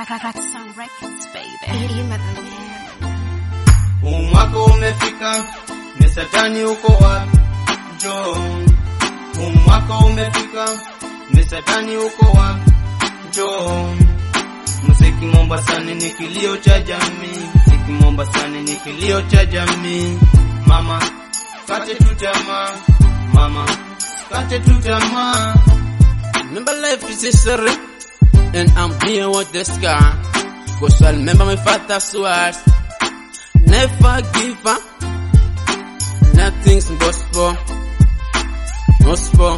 Some records, baby. Huu mwaka umefika, ni satani uko wapi? Njoo. Huu mwaka umefika, ni satani uko wapi? Njoo. Muziki Mombasani ni kilio cha jamii, muziki Mombasani ni kilio cha jamii. Mama, kate tu tamaa, mama, kate tu tamaa. Remember life is history, and I'm here with the scar. Cause I remember my father's words. Never give up. Nothing's gospel. Gospel.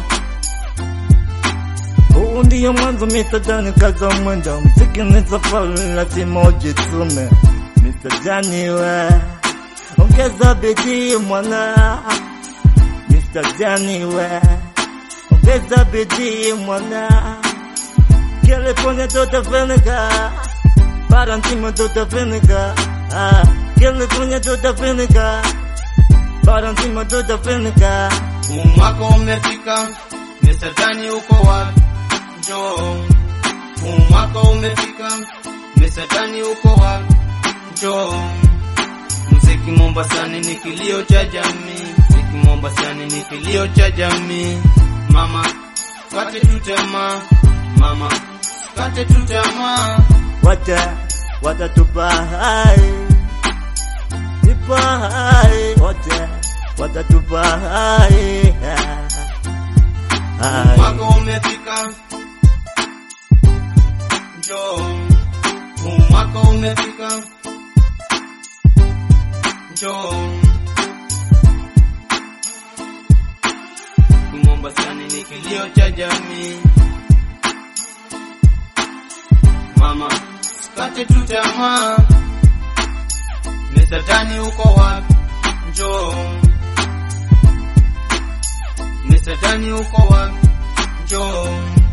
Huu ndiyo mwanzo Mr. Jani kaza mwendo, mziki ni safari, lazima ujitume. Mr. Jani we, ongeza bidii mwana. Mr. Jani we, ongeza bidii mwana. California tutafanikiwa, bara nzima tutafanikiwa. Ah, California tutafanikiwa, bara nzima tutafanikiwa. Huu mwaka umefika, ni satani uko wapi? Njoo. Huu mwaka umefika, ni satani uko wapi? Njoo. Muziki Mombasani ni kilio cha jamii, muziki Mombasani ni kilio cha jamii. Mama, kate tu tamaa, mama, kate tu tamaa. wata watatupa hai ipa hai wote watatupa hai hai Mwaka umefika, njoo. Huu mwaka umefika, njoo. Mombasani ni kilio cha jamii. Mama, sikate tu tamaa. Ni satani uko wapi? Njoo. Ni satani uko wapi? Njoo.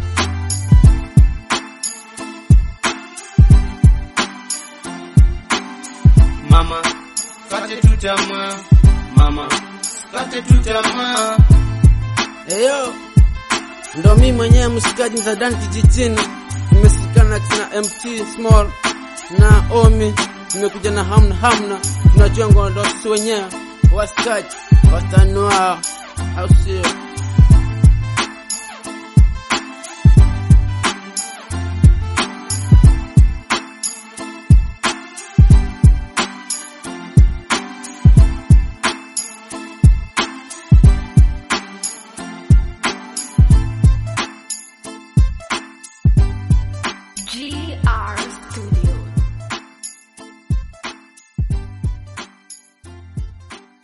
Mama, kate tu tamaa. Mama, kate tu tamaa. Eyo, ndo mi mwenyewe mshikaji Mzadani kijijini, nimesikana na MT Small na Omi, nimekuja na hamna hamna, tunajua ngondo sisi wenyewe wasikaji watanua, au sio? G